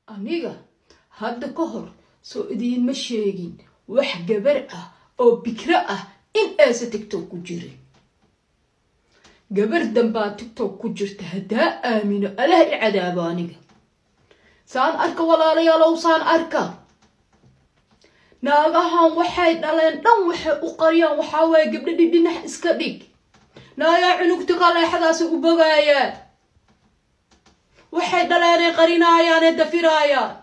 aniga hadda ka hor soo idiinma sheegin wax gabar ah oo bikro ah in aysa tigtok ku jirin gabar dambaa tigtok ku jirta haddaa aamino alah i cadaabo aniga saan arka walaalayaalow saan arka naagahan waxay dhaleen dhan waxay u qariyaan waxaa waaye gabdhadhi dhinax iska dhig naayaa cunugti qaleexadaasi u bogaayaan waxay dhaleenay qarinaayaanee dafiraayaan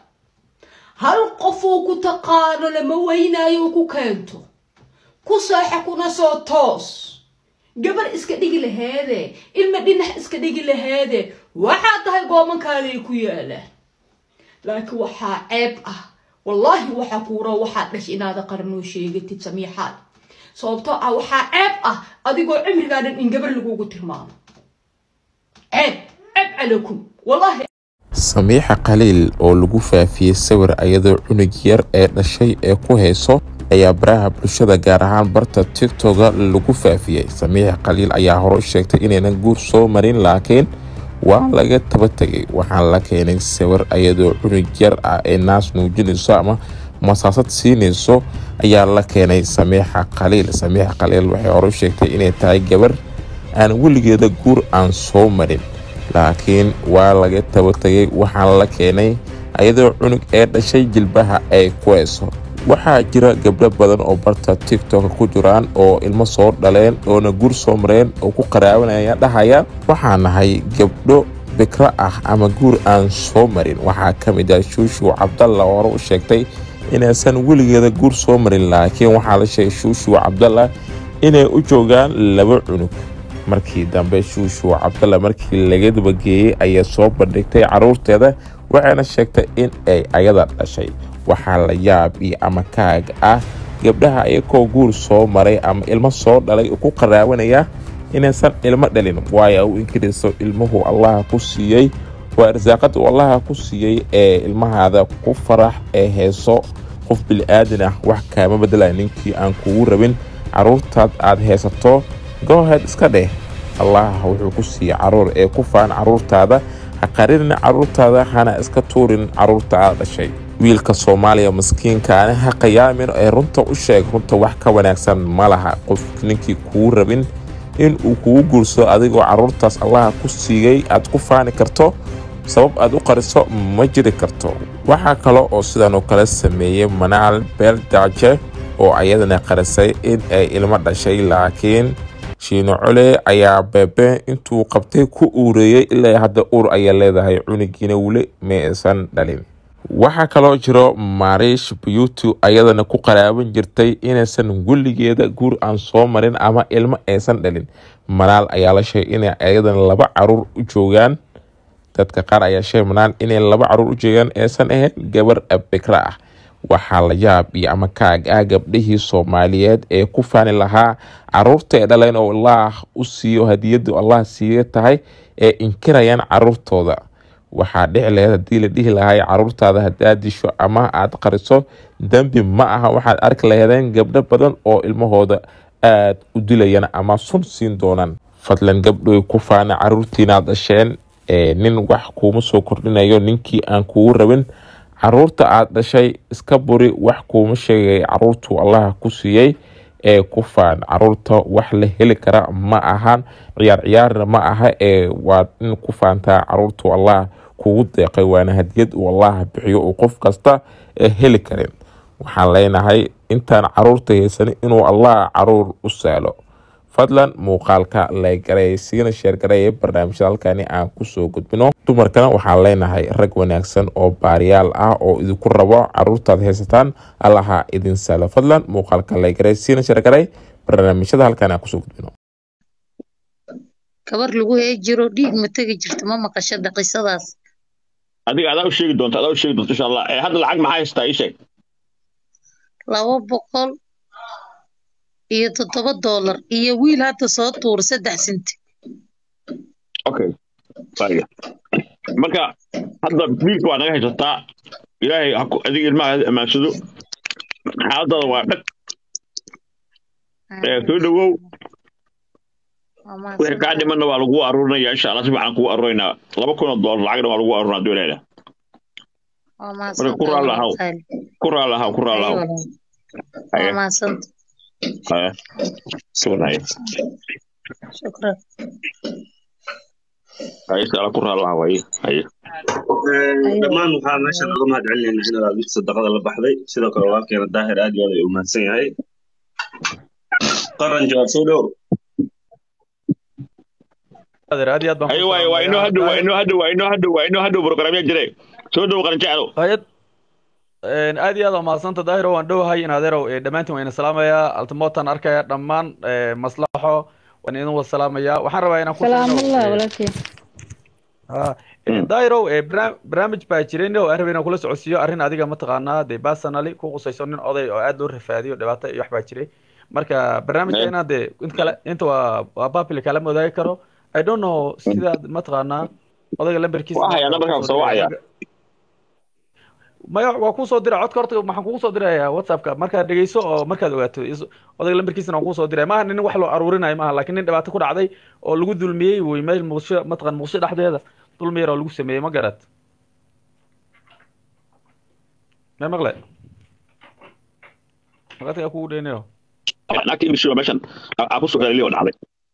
hal qofuu ku taqaano lama weynaayo ku keento ku seexa kuna soo toos gabar iska dhigi laheede ilma dhinax iska dhigi laheede waxaa tahay goomankaaday ku yaalaan laakiin waxaa ceeb ah wallaahi waxaa kuura waxaa dhash inaada qaranoo sheegatid samiixaad sababtoo ah waxaa ceeb ah adigoo cimrigaa dhan in gabar lagugu tilmaamo ceeb ceeb calakum wallaahi samiixa khaliil oo lagu faafiyey sawir ayadoo cunug yar ee dhashay ee ku hayso ayaa baraha bulshada gaar ahaan barta tigtoga lagu faafiyey samiixa khaliil ayaa hore u sheegtay inaynan guur soo marin laakiin waa laga taba tegay waxaan la keenay sawir ayadoo cunug yar ah ee naas nuujinayso ama masaasad siinayso ayaa la keenay samiixa khaliil samiixa khaliil waxay hore u sheegtay inay tahay gabar aan weligeeda guur aan soo marin laakiin waa laga taba tegay waxaan la keenay ayadoo cunug ee dhashay jilbaha ay ku hayso waxaa jira gabdho badan oo barta tigtok ku jiraan oo ilmo soo dhaleen oona guur soo mareen oo ku qaraabanaya dhahaya waxaa nahay gabdho bikro ah ama guur aan soo marin waxaa ka mid ah shuushu cabdalla oo hore u sheegtay inaysan weligeeda guur soo marin laakiin waxaa la sheegay shuushu cabdalla inay u joogaan laba cunug markii dambe shuushu cabdalla markii laga dabageeyey ayay soo bandhigtay caruurteeda waxayna sheegtay in ay ayada dhashay waxaa la yaab iyo ama kaag ah gabdhaha iyakoo guur soo maray ama ilmo soo dhalay ku qaraabanaya inaysan ilmo dhalin waayo u inkirayso ilmuhu allaha ku siiyey waa arsaaqada uu allaha ku siiyey ee ilmahaada ku farax ee heeso qof bili-aadan ah wax kaama bedelaya ninkii aan kugu rabin caruurtaad aad haysato gooheed iska dheh allah wuxuu ku siiyey caruur ee ku faan caruurtaada ha qarinin caruurtaada hana iska tuurin caruurta aad dhashay wiilka soomaaliya maskiinkaani ha qiyaamin ee runta u sheeg runta wax ka wanaagsan ma laha qof ninkii kuu rabin in uu kugu guursado adigoo caruurtaas allaha ku siiyey aad ku faani karto sabab aad u qariso ma jiri karto waxaa kale oo sidan oo kale sameeyey manaal beeldaaje oo ayadana qarisay in ay ilmo dhashay laakiin shiino cole ayaa beebe intuu qabtay ku uureeyey ilaa hadda uur ayay leedahay cunugiina weli ma aysan dhalin waxaa kaloo jiro mariish beauty ayadana ku qaraaban jirtay inaysan weligeeda guur aan soo marin ama ilmo aysan dhalin manaal ayaa la sheegay inay ayadana laba caruur u joogaan dadka qaar ayaa sheegay manaal inay laba caruur u joogaan aysan ahayn gabar bikra ah waxaa la yaab iyo ama kaag ah gabdhihii soomaaliyeed ee ku faani lahaa caruurta ee dhaleen oo allaah u siiyo hadiyadu allah siiya tahay ee inkirayaan caruurtooda waxaa dhici laheyd haddii la dhihi lahay caruurtaada haddaad disho ama aad qariso dembi ma aha waxaad arki laheedeen gabdho badan oo ilmahooda aad u dilayaan ama sun siin doonaan fadlan gabdhoy ku faana caruurtiinaad dhasheen nin wax kuuma soo kordhinayo ninkii aan kugu rabin caruurta aad dhashay iska buri wax kuuma sheegay caruurtuu allaha ku siiyey ee ku faan caruurta wax la heli kara ma ahan ciyaar ciyaarna ma aha ee waad in ku faantaa caruurtuu allah kugu deeqay waana hadiyad uu allah bixiyo uu qof kasta heli karin waxaan leenahay intaan caruurta haysanin inuu allah caruur u saalo fadlan muuqaalka laygareey siina sheergareeye barnaamijyada halkani aan kusoo gudbino dumarkana waxaan leenahay rag wanaagsan oo baariyaal ah oo idinku rabo caruurtaad haysataan allaha idin saalo fadlan muuqaalka laygareey siina sheergarey barnaamijyada halkani aan kusoo gudbino gabar lagu hee jiro dhiig ma tegi jirto ma maqashada qisadaas adiga adaa u sheegi doonta adaa u sheegi doonta insha allah hadda lacag maxaa haystaa ii sheeg laba boqol iyo toddoba doolar iyo wiil hadda soo tuura saddex sinti okay waaga marka hadda wiilka waa naga haysataa ilaahay adiga ilmaha amaansado xaaladada waa dhag soo dhawow wixii kaa dhimanna waa lagu aruurinaya insha allah si fiican kugu aruurinaa laba kun oo doolar lacagna waa lagu aruurinaa dowlada waa marka ku raali lahaw mahadsantahay ku raali lahaw ku raali lahaw waa haye mahadsanta haye siban haye shukran haye si ala ku raali lahaw haye haye dhammaan waxaa meeshan uga mahad celinaynaa inaad mid sadaqada la baxday sidoo kale walaalkeena daahir aad iyo aad ay u mahadsan yahay qaran jawaab soo dhow adeer aad iyo aad baan haye ku waaye waa inoo hadhow waa salaamayaa inoo hadhow waa inoo hadhow waa inoo hadhow programya jire soo dhow qaran jeclow hayad een, aad iyo aad waa mahadsanta daahiro waan dhowahay in adeerow ee, dhammaantiin waan idin salaamayaa altimotan arkaya dhammaan ee, maslaxo waan idin wada salaamayaa waxaan rabaa inaan ku سلام sheegno الله ee, ولكن ha ee, daahirow ee, barnaam- barnaamij baa jiray oo aan rabay inaan kula socodsiiyo arrin adiga mataqaanaa dee personally ku qusayso nin oday oo aad loo rafaadiyo dhibaato iyo wax baa jiray marka barnaamijka inaan dee inta kale inta waa waa public kala wadaagi karo i don't know sidaad mataqaanaa odayga lambarkiisa waa hayaa nambarkaa soo wacaya maya waa kuu soo diray codka horta waxaan kugu soo dirayaa whatsappka markaad dhegeyso oo markaad ogaato is- odayga lambarkiisana waan kuu soo diray maaha nin wax loo aruurinayo maaha laakiin nin dhibaato ku dhacday oo lagu dulmiyey wey meel muqdisho mataqan muqdisho dhexdeeda dulmi yar oo lagu sameeyey ma garad ma maqle maqadka kugu dheynayo naagta imishiba meeshan aa ku soo galiliyo dhacday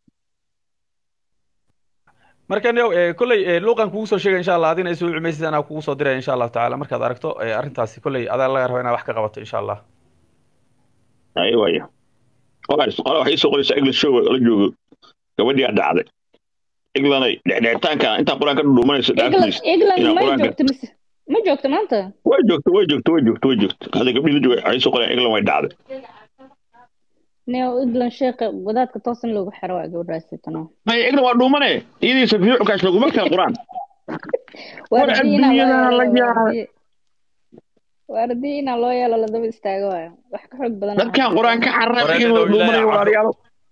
marka nio eh, kolley eh, luuqan kugu soo sheegay insha allah adina isoo cumaysid anaa kugu soo diraya insha allahu tacaala markaad aragto eh, arrintaasi kolley adaa laga raba inaad wax ka qabato insha allah haye waaye qola waxay isoo qoraysaa english show la joogo gabadhii aa dhacday englanay dhexdhexitaanka intaa qur-aan ka dhudhuumanayso dhaaftiis إغلاند inaa ما qur-aanka جوكت مس ما جوكت ما أنت way joogto way joogto way joogto way joogto hadda gabdhii la jooga waxay soo qorayaan england way dhacday نيو إغلاند شيخ وذات كتوصل له بحروا أقول راسي تنو maya england waa dhuumane iyadiisa fiicukaas laguma kala qur-aan واردينا adduunyada la الله yaabay. يلا واردينا الله يلا لدب استاجوا وحكي حق بدنا dadkan qur-aan ka cararaya Wareer in dhow waa dhuumanaya ilaahay walaalayaal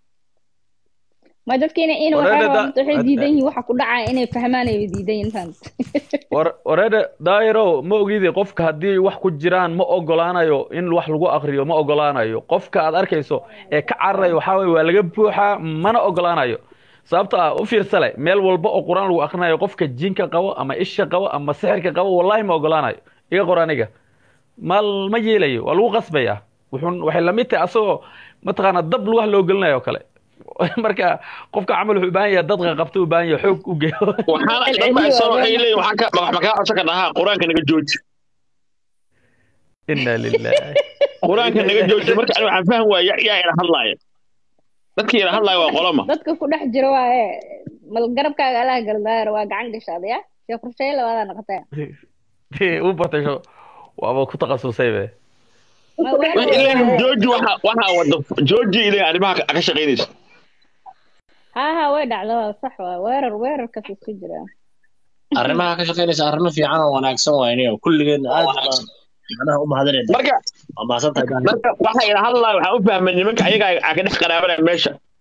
ما dadkeena in Wareer waxa da- rabaan waxay ad- diidan yihiin waxa ku dhacaya inay fahmaan ay diidan yihiin fahant war wareede daayiro ma ogidi qofka haddii wax ku jiraan ma ogolaanayo in wax lagu akriyo ma ogolaanayo qofka aad arkayso ee ka cararayo waxaa weye waa laga buuxaa mana ogolaanayo sababto ah u fiirsale meel walba oo qur-aan lagu akrinayo qofka jinka qabo ama isha qabo ama sixirka qabo wallahi ma ogolaanayo iga qor aniga mal ma yeelayo waa lagu qasbaya wuxuun waxay lamid tahay asagoo mataqaana dab lugaha loo gelinayo oo kale marka qofka camal wuxuu u baahan yahay dadka qabta u baahan yahay xoog u geeyo waxaana dad baa soo waxay leeyihin waxaan ka wax makaa codsan ka dhahaa qur-aanka naga jooji inna lillahi qur-aanka naga jooji marka ani waxaan fahmi waaya yaa ina hadlaaya dadkii ina hadlaaya waa qolama dadka ku dhex jira waaye mal garabkaaga alaha galdaayar waa gacan gashaada ya see qorsheeye labaadaa noqotaya u bartay sho waaba ku takhasusay be Ma wax- waxay leeyihin jooji waxa waxa wada jooji ilaa arrimaha ka ka shaqaynaysa ها ها way dhacda waa sax waa weerar weerarkaas isku jira arrimaha ka shaqaynaysa arrimo fiican oo wanaagsan waayne kulligeedna aad baan macnaha u mahadinayna marka waa mahadsantahay Daniel. marka waxa ina hadlaaya waxaan u fahmay nimanka ayaga aa ka dhex qaraabanaya meesha